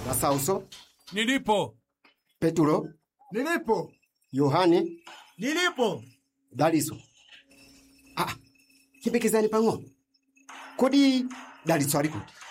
Masauso, Nilipo. Peturo, Nilipo. Yohane, Nilipo. Daliso. Ah, chipekezani pang'ono. Kodi Daliso ali kuti?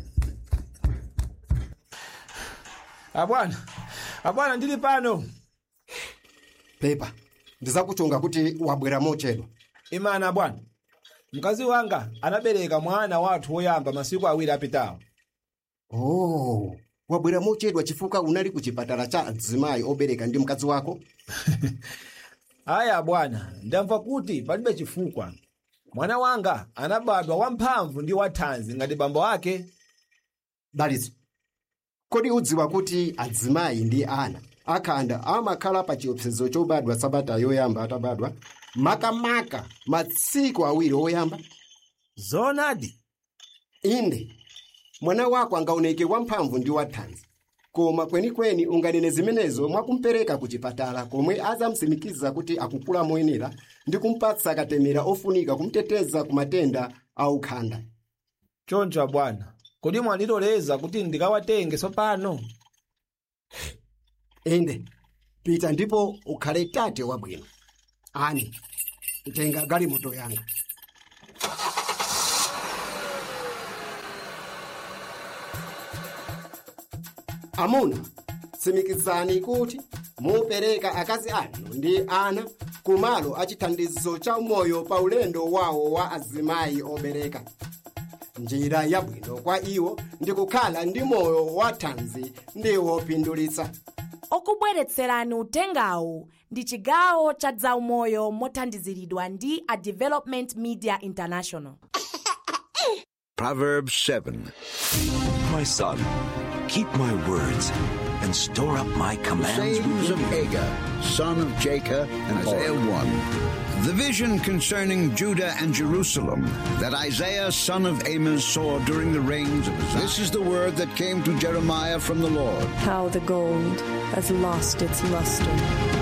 abwana abwana ndili pano Pepa, ndizakuchunga kuti wabwera mochedwa. imana abwana mkazi wanga anabereka mwana wathu woyamba masiku awiri apitawo Oh, wabwera mochedwa chifukwa unali ku chipatala cha adzimayi obereka ndi mkazi wako? aya abwana ndamva kuti palibe chifukwa mwana wanga anabadwa wamphamvu ndi wathanzi ngati bambo ake Daliso, kodi udziwa kuti adzimayi ndi ana akhanda amakhala pa chiopsezo chobadwa sabata yoyamba atabadwa makamaka masiku awiri oyamba? zonadi inde mwana wako angaoneke wamphamvu ndi wathanzi koma kwenikweni unganene zimenezo mwakumpereka ku chipatala komwe azamsimikiza kuti akukula moyenera ndi kumpatsa katemera ofunika kumteteza ku matenda aukhanda choncho abwana kodi mwandiloleza kuti ndikawatenge tsopano inde pita ndipo ukhale tate wabwino ani tenga galimoto yanga amuna tsimikizani kuti mupereka akazi anu ndi ana kumalo achithandizo cha moyo pa ulendo wawo wa azimayi obereka njira yabwino kwa iwo ndi kukhala ndi moyo wathanzi ndi wopindulitsa okubweretserani utengawu ndi chigawo cha zaumoyo mothandiziridwa ndi a development media international Proverbs 7. My son, keep my words and store up my commands sayings within of you. Agur, son of Jacob, and Isaiah 1. The vision concerning Judah and Jerusalem that Isaiah, son of Amos, saw during the reigns of Uzziah. This is the word that came to Jeremiah from the Lord. How the gold has lost its luster.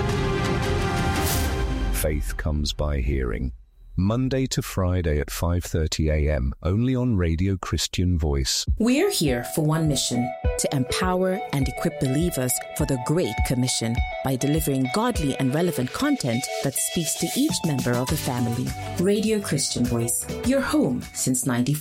Faith comes by hearing. Monday to Friday at 5:30 a.m. only on Radio Christian Voice. We're here for one mission to empower and equip believers for the Great Commission by delivering godly and relevant content that speaks to each member of the family. Radio Christian Voice, your home since 94.